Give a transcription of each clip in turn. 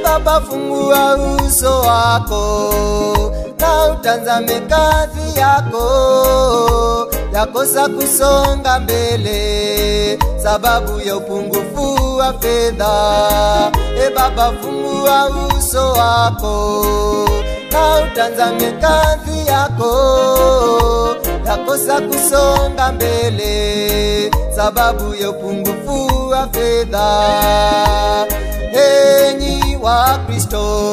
Baba, fungua uso wako na utanzame kazi yako, yakosa kusonga mbele sababu ya upungufu wa fedha. E Baba, fungua uso wako na utanzame kazi yako, yakosa kusonga mbele sababu ya upungufu wa fedha. Enyi wa Kristo,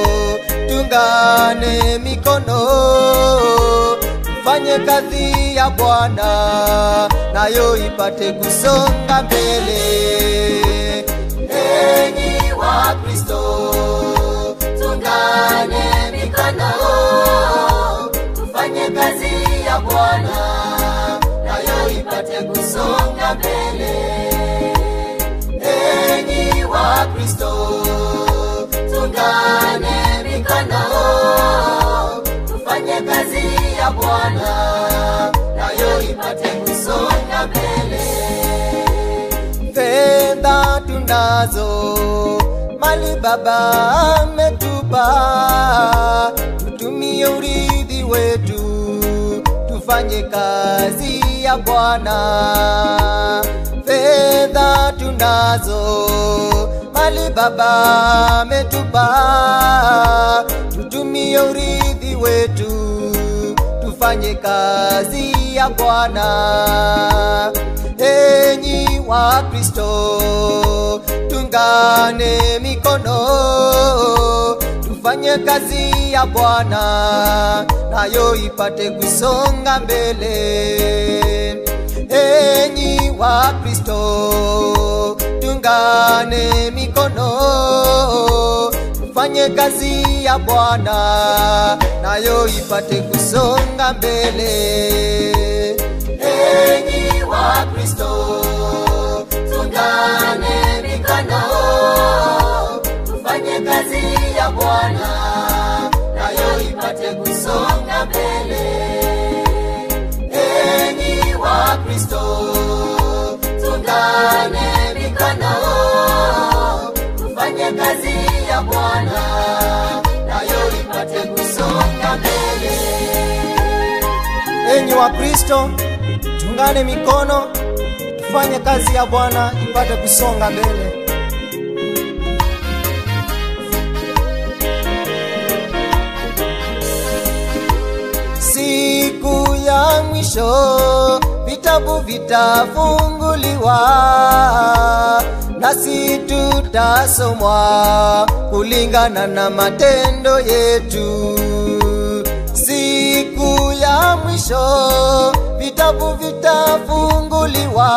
tungane mikono, tufanye kazi ya Bwana, nayo ipate kusonga mbele. Enyi wa Kristo, tungane mikono, tufanye kazi ya Bwana, nayo ipate kusonga mbele enyi wa Kristo, tungane mikono, tufanye kazi ya Bwana, nayo ipate kusonga mbele. Fedha tunazo, mali Baba ametupa, tutumie urithi wetu, tufanye kazi ya Bwana fedha tunazo, mali Baba ametupa, tutumie urithi wetu, tufanye kazi ya Bwana. Enyi wa Kristo, tungane mikono, tufanye kazi ya Bwana, nayo ipate kusonga mbele enyi wa Kristo, tungane mikono, tufanye kazi ya Bwana, nayo ipate kusonga mbele. Enyi wa Kristo, tungane mikono, tufanye kazi ya Bwana, nayo ipate kusonga mbele enyi wa Kristo, tungane mikono, tufanye kazi ya Bwana, nayo ipate kusonga mbele. Enyi wa Kristo, tungane mikono, tufanye kazi ya Bwana ipate kusonga mbele. siku ya mwisho vitabu vitafunguliwa, nasi tutasomwa kulingana na matendo yetu. Siku ya mwisho vitabu vitafunguliwa,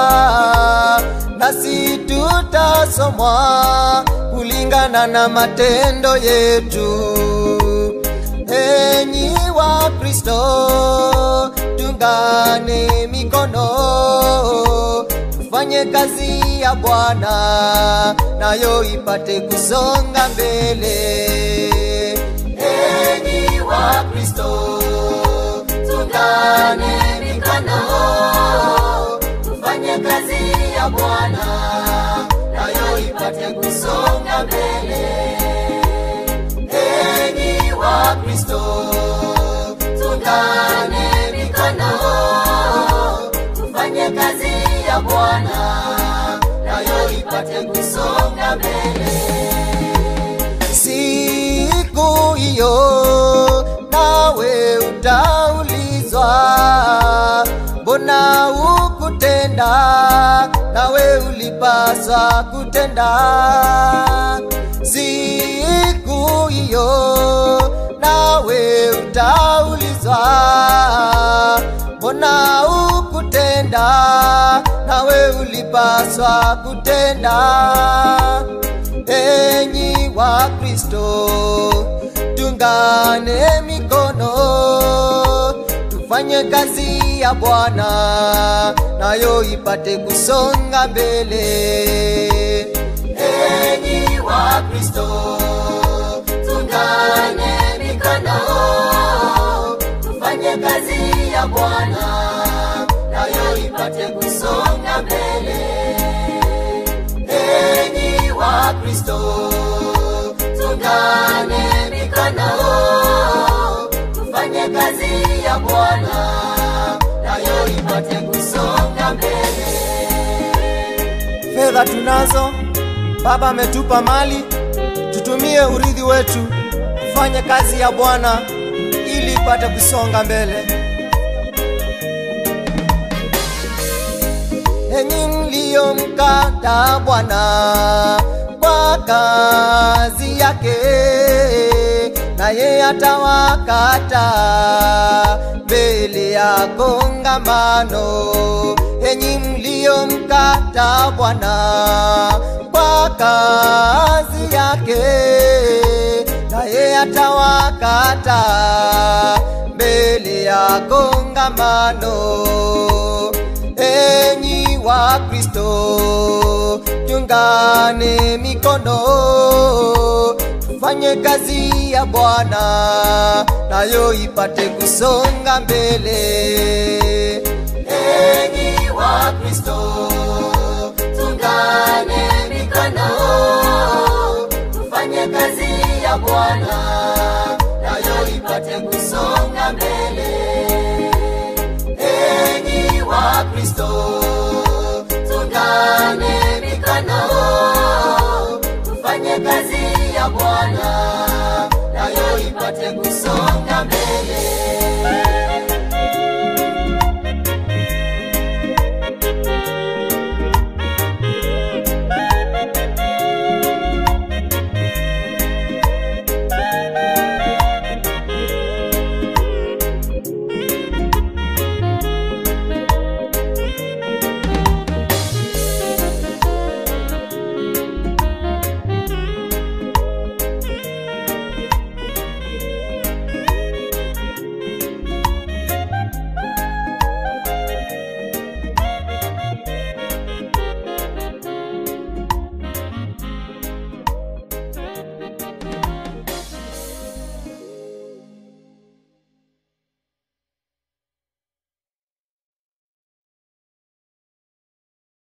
nasi tutasomwa kulingana na matendo yetu enyi wa Kristo, tungane mikono, tufanye kazi ya Bwana, nayo ipate kusonga mbele. Enyi wa Kristo, tungane mikono, tufanye kazi ya Bwana, nayo ipate kusonga mbele enyi wa Kristo, tungane mikono, tufanye kazi ya Bwana, nayo ipate kusonga mbele. Siku hiyo nawe utaulizwa, mbona hukutenda? Nawe ulipaswa kutenda siku hiyo nawe utaulizwa, mbona hukutenda? Nawe ulipaswa kutenda. Enyi wa Kristo, tungane mikono, tufanye kazi ya Bwana, nayo ipate kusonga mbele enyi wa Kristo, tungane mikono, tufanye kazi ya Bwana, nayo ipate kusonga mbele. Enyi wa Kristo, tungane mikono, tufanye kazi ya Bwana, nayo ipate kusonga mbele. Fedha tunazo, Baba ametupa mali, tutumie urithi wetu kufanya kazi ya Bwana ili ipate kusonga mbele. Enyi mliomkata Bwana kwa kazi yake, naye atawakata mbele ya kongamano. Enyi mliomkata Bwana kwa kazi yake, naye atawakata mbele ya kongamano. Enyi wa Kristo, tungane mikono, tufanye kazi ya Bwana, nayo ipate kusonga mbele. Enyi wa Kristo, tungane mikono, tufanye kazi ya Bwana, nayo ipate kusonga mbele. Enyi wa Kristo, tungane mikono, tufanye kazi ya Bwana, nayo ipate kusonga mbele.